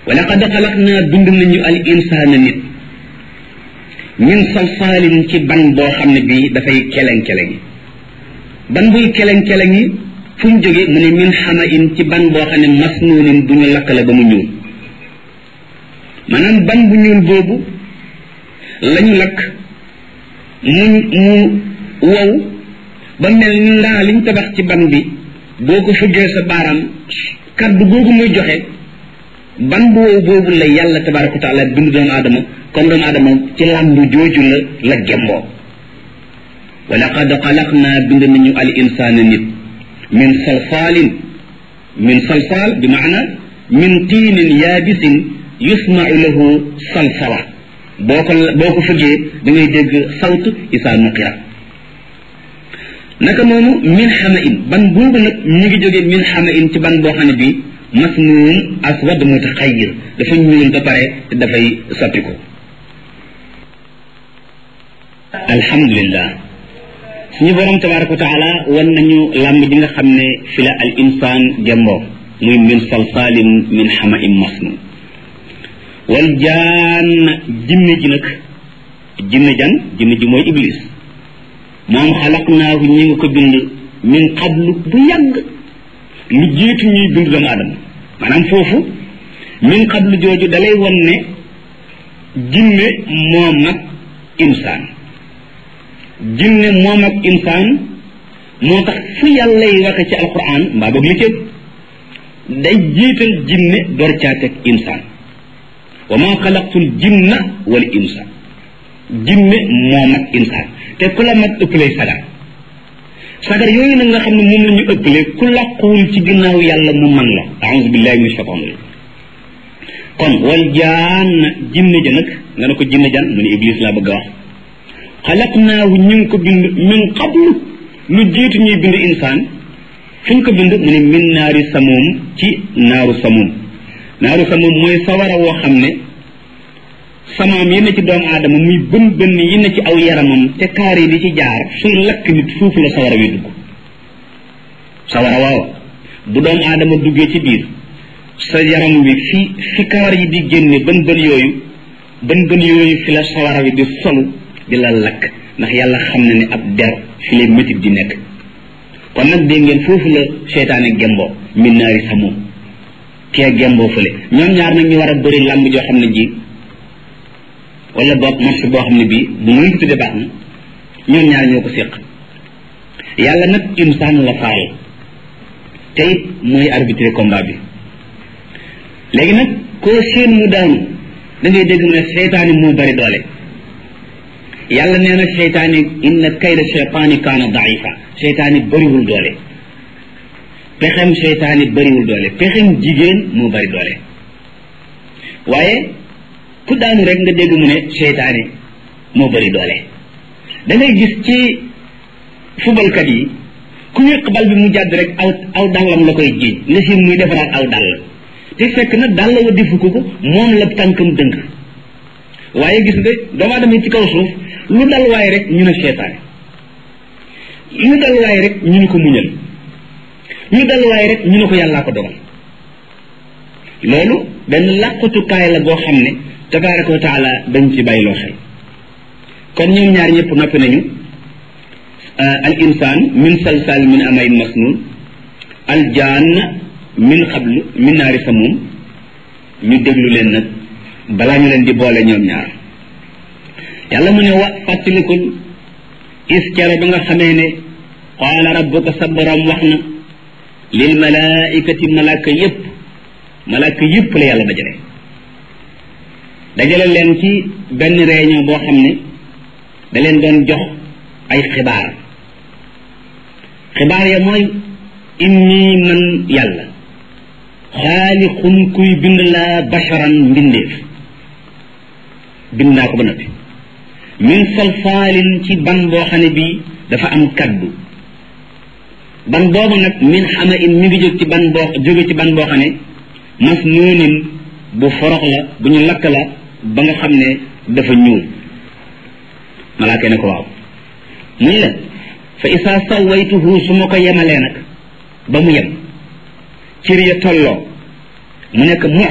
wa laqad xalaqnaa bind nañu al insaana nit min salsaalin ci ban boo xam ne bii dafay keleng-keleng ban buy keleng-keleng yi fu mu jóge mu ne min xama in ci ban boo xam ne masnuunin bu ñu lakkale ba mu ñuul maanaam ban bu ñuul boobu lañu lakk mu mu wow ba mel ni ndaa liñ tabax ci ban bi boo ko fëggee sa baaraam kaddu googu muy joxe ban bu wow boobu la yàlla tabaraka wa taala bind doomu aadama comme doomu aadama ci làmbu jooju la la gemboo wa laqad xalaqnaa bind nañu al insaana nit min salsaalin min salsaal bi maana min tiinin yaabisin yusmau lahu salsala boo ko boo ko fëggee da ngay dégg sawt isaa nuqira naka noonu min xama in ban boobu nag ñu ngi jógee min xama in ci ban boo xam ne bii masnuun aswad mutaxayir dafa ñuul ba pare te dafay soppi ko alhamdulillah suñu borom tabaraka wa taala wan nañu làmb ji nga xam ne fi la al insaan gemboo muy min salsaalin min xama in masnuun wal jaan jinne ji nag jinne jan jinne ji mooy iblis moom xalaqnaahu ñi nga ko bind min qablu bu yàgg lu jiitu ñuy bind doomu aadama maanaam foofu min qablu jooju dalay won ne jinne moom ak insaan jinne moom ak insaan moo tax fu yàlla yi waxe ci alquran mbaa boog li cëg day jiital jinne door caa teg insaan wa ma xalaqtul jinna wal insa jinne moom ak insaan te ku la mag ëppalee sagar sagar yooyu nag nga xam ne moom la ñu ëppalee ku làquwul ci ginnaaw yàlla mu man la aouzu billahi min shaitan rajim kon wal jaan jinne ja nag nga ne ko jinne jan mu ne iblis laa bëgg a wax xalaqnaahu ñu ngi ko bind min qablu lu jiitu ñuy bind insaan fu ñu ko bind mu ne min naari samuum ci naaru samuum naaru samuum mooy sawara woo xam ne samaam yi ne ci doomu aadama muy bën bën yi ne ci aw yaramam te kaar yi di ci jaar suy lakk nit foofu la sawara wi dugg sawara waaw bu doomu aadama duggee ci biir sa yaram wi fi fi kawar yi di génne bën bën yooyu bën bën yooyu fi la sawara wi di solu di la lakk ndax yàlla xam na ne ab der fi lay métit di nekk kon nag dégg ngeen foofu la seytaane gemboo min naari samuum kee gemboo fële ñoom ñaar nag ñu war a bëri làmb joo xam ne ji wala boog marché boo xam ne bii bu muy ko tuddee baax na ñoom ñaar ñoo ko séq yàlla nag insaan la faal te it mooy arbitré combat bi léegi nag koo seen mu daanu da ngay dégg mu ne seytaani moo bari doole yàlla nee na seytaani inna kayda seytaani kaana daifa seytaani bariwul doole pexem seytaani bariwul doole pexem jigéen moo bari doole waaye ku daanu rek nga dégg mu ne seytaane moo bari doole da ngay gis ci fubalkat yi ku wéq bal bi mu jàdd rek aw aw dàllam la koy jiiñ nga si muy defaraat aw dàll te fekk na dàll wa defu ko ko moom la tànkam dëng waaye gis nga doomu aadama ci kaw suuf lu dal waaye rek ñu ne seytaane lu dal waaye rek ñu ne ko muñal ñu dal waaye rek ñu ne ko yàllaa ko dogal loolu benn làqutukaay la boo xam ne tabaraka wa taala dañ ci bàyyiloo xel kon ñoom ñaar ñëpp noppi nañu al insaan min salsal min amayin masnun al jaan min xablu min naari samum ñu déglu leen nag balaa ñu leen di boole ñoom ñaar yàlla mu ne wa fàttalikul is kere ba nga xamee ne qaala rabbuka sa borom wax na lil malaikati malaaka yépp malaaka yépp la yàlla dajale dajale leen ci benn réunion boo xam ne da leen doon jox ay xibaar xibaar ya mooy inni man yàlla xaalixun kuy bind laa basharan mbindeef bind naa ko ba noppi min salsaalin ci ban boo xam ne bii dafa am kaddu ban boobu nag min xama in mi ngi jóg ci ban boo jóge ci ban boo xam ne mas nuunin bu forox la bu ñu lakk la ba nga xam ne dafa ñuul malaaka ne ko waaw muy la fa isaa sawaytuhu su ma ko yemalee nag ba mu yem cër ya tolloo mu nekk mu